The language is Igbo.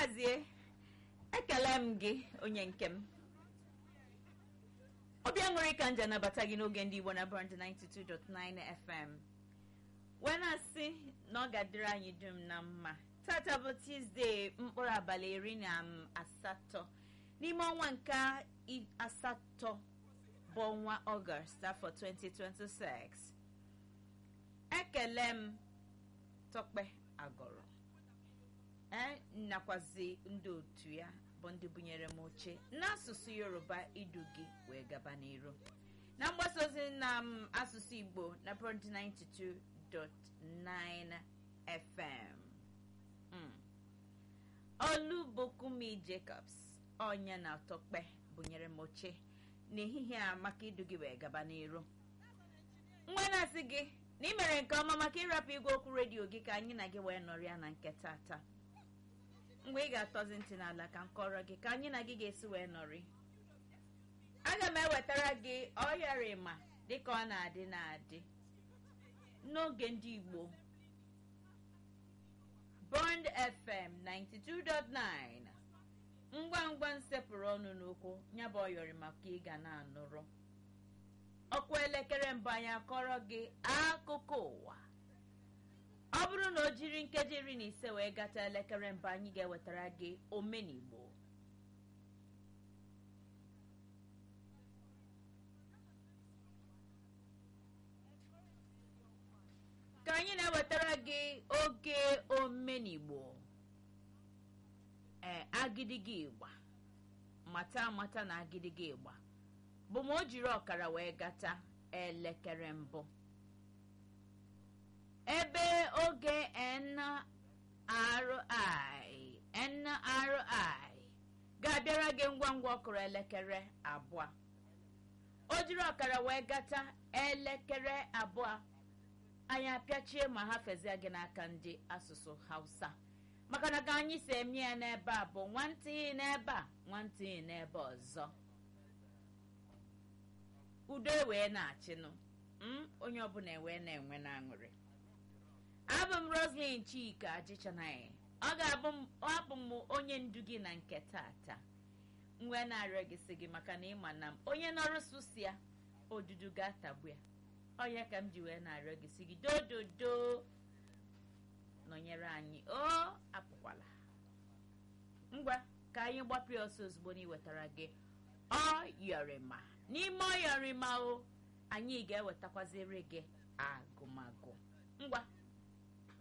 gazie ekele m gị onye nke m ọbịa nwere ka nje anabata gị n'oge ndị igbo na brand 92.9 fm wee na-asị na ọ ga-adịrị anyị dum na mma tata bụ tuzdee mkpụrụ abalị iri na asatọ n'ime ọnwa nke asatọ bụ ọnwa ọgọst afọ 2026 ekele m tọkpe agọrọ ee nakwazi ndị otu ya bụ ndị bunyere m oche n'asụsụ yoruba idu gị wee gaba n'iru na mgbasa ozi na m asụsụ igbo na brand 92.9 fm olubokumi jacobs onye na tọkpe bunyere m oche n'ehihie a maka idu gị wee gaba n'iru nwa na-asị gị na ị mere nke ọma maka ịrapụ igwe okwu redio gị ka anyị na gị wee nọrịa na nke tata mgbe ị ga-atọzi ntị n'ala ka m kọrọ gị ka anyị na gị ga-esi wee nọrị aga m ewetara gị ọyarịma dịka ọ na-adị na-adị n'oge ndị igbo bond fm 92.9 ngwa ngwa nsepụrụ ọnụ n'okwu ya bụ ọyọrịma ka ị ga na-anụrụ ọkwa elekere mbụ anyị akọrọ gị akụkọ ụwa ọ bụrụ na o jiri nkeji iri na ise wee gata elekere mbụ anyị ga-ewetara gị omenigbo ka anyị na-ewetara gị oge omenigbo ee agidigi ịgba mata amata na agidigi ịgba bụ ma o jiri ọkara wee gata elekere mbụ ebe oge nri nri ga-abịara gị ngwa ngwa ọkụrụ elekere abụọ o jiri ọkara wee gata elekere abụọ anyị apịachie ma ha fezie gị n'aka ndị asụsụ hausa maka na ka anyị si eme ya n'ebe a bụ nwantịghị n'ebe a nwantịghị n'ebe ọzọ udo ewee na-achịnụ onye ọbụla ewee na-enwe na-aṅụrị abụ m roslyn chika ajịchanaghị ọ ga-abụ m onye ndu gị na nke tata nwe na-arịọ gị sị gị maka na ịma na m onye nọrụ sụsịa odudu ga-atagbu ya onye ka m ji wee na-arịọ gị sị gị dododo nọnyere anyị o apụkwala ngwa ka anyị gbapụ ya ọsọ ozugbo na iwetara gị ọyọrịma n'ime ọyọrịma o anyị ga-ewetakwaziri gị agụmagụ ngwa